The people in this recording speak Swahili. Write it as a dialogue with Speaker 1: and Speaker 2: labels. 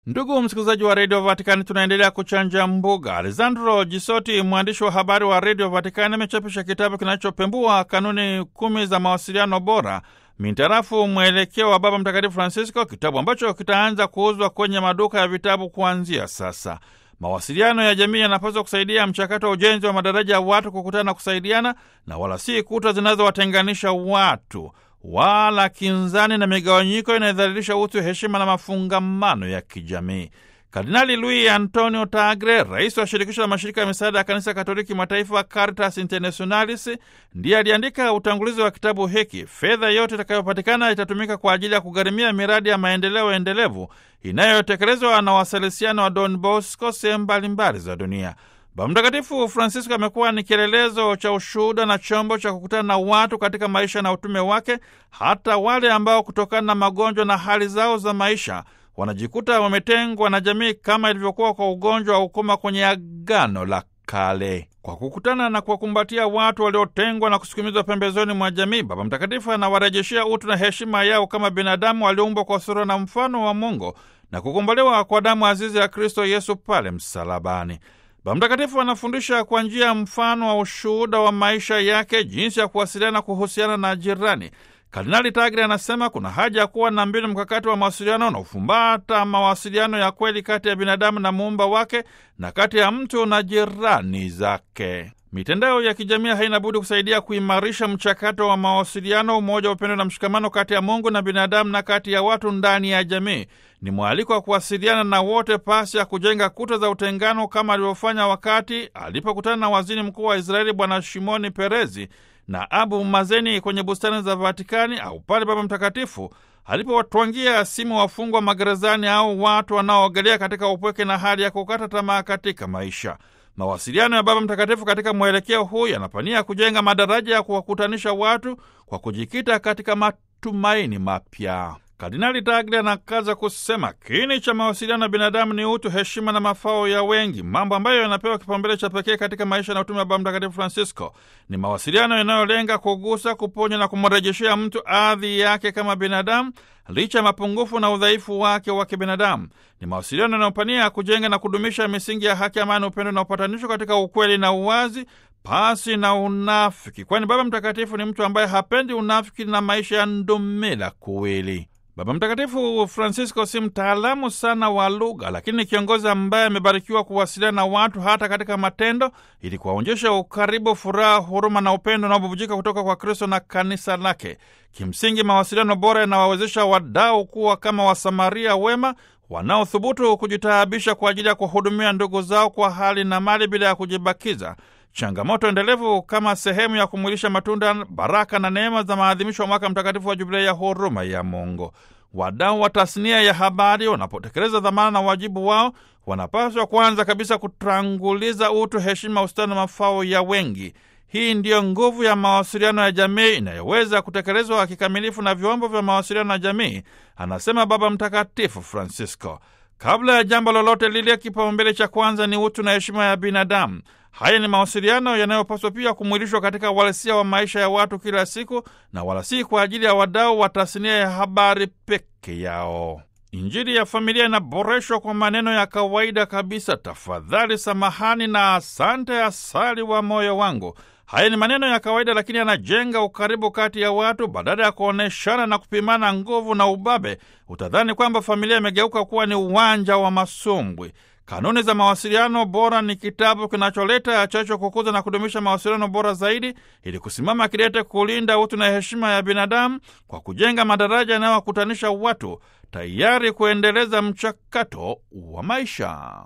Speaker 1: Ndugu msikilizaji wa redio Vatikani, tunaendelea kuchanja mbuga. Alessandro Jisoti, mwandishi wa habari wa redio Vatikani, amechapisha kitabu kinachopembua kanuni kumi za mawasiliano bora mintarafu mwelekeo wa Baba Mtakatifu Francisco, kitabu ambacho kitaanza kuuzwa kwenye maduka ya vitabu kuanzia sasa. Mawasiliano ya jamii yanapaswa kusaidia mchakato wa ujenzi wa madaraja ya watu kukutana na kusaidiana, na wala si kuta zinazowatenganisha watu wala kinzani na migawanyiko inayodhalilisha utu, heshima na mafungamano ya kijamii. Kardinali Luis Antonio Tagle, rais wa shirikisho la mashirika ya misaada ya kanisa Katoliki mataifa Caritas Internationalis, ndiye aliandika utangulizi wa kitabu hiki. Fedha yote itakayopatikana itatumika kwa ajili ya kugharimia miradi ya maendeleo endelevu inayotekelezwa na wasalesiano wa Don Bosco sehemu mbalimbali za dunia. Baba Mtakatifu Francisco amekuwa ni kielelezo cha ushuhuda na chombo cha kukutana na watu katika maisha na utume wake, hata wale ambao kutokana na magonjwa na hali zao za maisha wanajikuta wametengwa na jamii, kama ilivyokuwa kwa ugonjwa wa ukoma kwenye Agano la Kale. Kwa kukutana na kuwakumbatia watu waliotengwa na kusukumizwa pembezoni mwa jamii, Baba Mtakatifu anawarejeshea utu na heshima yao kama binadamu walioumbwa kwa sura na mfano wa Mungu na kukombolewa kwa damu azizi ya Kristo Yesu pale msalabani. Baba Mtakatifu anafundisha kwa njia ya mfano wa ushuhuda wa maisha yake jinsi ya kuwasiliana, kuhusiana na jirani. Kardinali Tagle anasema kuna haja ya kuwa na mbinu mkakati wa mawasiliano na ufumbata mawasiliano ya kweli kati ya binadamu na muumba wake na kati ya mtu na jirani zake. Mitandao ya kijamii haina budi kusaidia kuimarisha mchakato wa mawasiliano, umoja, upendo na mshikamano kati ya Mungu na binadamu na kati ya watu ndani ya jamii. Ni mwaliko wa kuwasiliana na wote pasi ya kujenga kuta za utengano kama alivyofanya wakati alipokutana na waziri mkuu wa Israeli Bwana Shimoni Perezi na Abu Mazeni kwenye bustani za Vatikani au pale Baba Mtakatifu alipowatwangia simu wafungwa magerezani au watu wanaoogelea katika upweke na hali ya kukata tamaa katika maisha. Mawasiliano ya Baba Mtakatifu katika mwelekeo huu yanapania kujenga madaraja ya kuwakutanisha watu kwa kujikita katika matumaini mapya. Kardinali Tagle anakaza kusema kiini cha mawasiliano ya binadamu ni utu, heshima na mafao ya wengi, mambo ambayo yanapewa kipaumbele cha pekee katika maisha na utume wa Baba Mtakatifu Francisco. Ni mawasiliano yanayolenga kugusa, kuponya na kumrejeshea mtu adhi yake kama binadamu licha ya mapungufu na udhaifu wake wa kibinadamu. Ni mawasiliano yanayopania kujenga na kudumisha misingi ya haki, amani, upendo na upatanisho katika ukweli na uwazi pasi na unafiki, kwani Baba Mtakatifu ni mtu ambaye hapendi unafiki na maisha ya ndumila kuwili. Baba Mtakatifu Francisco si mtaalamu sana wa lugha, lakini ni kiongozi ambaye amebarikiwa kuwasiliana na watu hata katika matendo, ili kuwaonyesha ukaribu, furaha, huruma na upendo unaobubujika kutoka kwa Kristo na kanisa lake. Kimsingi, mawasiliano bora yanawawezesha wadau kuwa kama Wasamaria wema wanaothubutu kujitaabisha kwa ajili ya kuwahudumia ndugu zao kwa hali na mali bila ya kujibakiza changamoto endelevu kama sehemu ya kumwilisha matunda, baraka na neema za maadhimisho ya mwaka mtakatifu wa Jubilei ya huruma ya Mungu. Wadau wa tasnia ya habari wanapotekeleza dhamana na wajibu wao, wanapaswa kwanza kabisa kutanguliza utu, heshima, ustawi na mafao ya wengi. Hii ndiyo nguvu ya mawasiliano ya jamii inayoweza kutekelezwa kikamilifu na vyombo vya mawasiliano ya jamii, anasema Baba Mtakatifu Francisco. Kabla ya jambo lolote lile, kipaumbele cha kwanza ni utu na heshima ya binadamu. Haya ni mawasiliano yanayopaswa pia kumwilishwa katika uhalisia wa maisha ya watu kila siku, na wala si kwa ajili ya wadau wa tasnia ya habari peke yao. Injili ya familia inaboreshwa kwa maneno ya kawaida kabisa: tafadhali, samahani na asante, asali wa moyo wangu. Haya ni maneno ya kawaida, lakini yanajenga ukaribu kati ya watu. Badala ya kuonyeshana na kupimana nguvu na ubabe, utadhani kwamba familia imegeuka kuwa ni uwanja wa masumbwi. Kanuni za mawasiliano bora ni kitabu kinacholeta chacho kukuza na kudumisha mawasiliano bora zaidi, ili kusimama kidete kulinda utu na heshima ya binadamu kwa kujenga madaraja yanayowakutanisha watu, tayari kuendeleza mchakato wa maisha.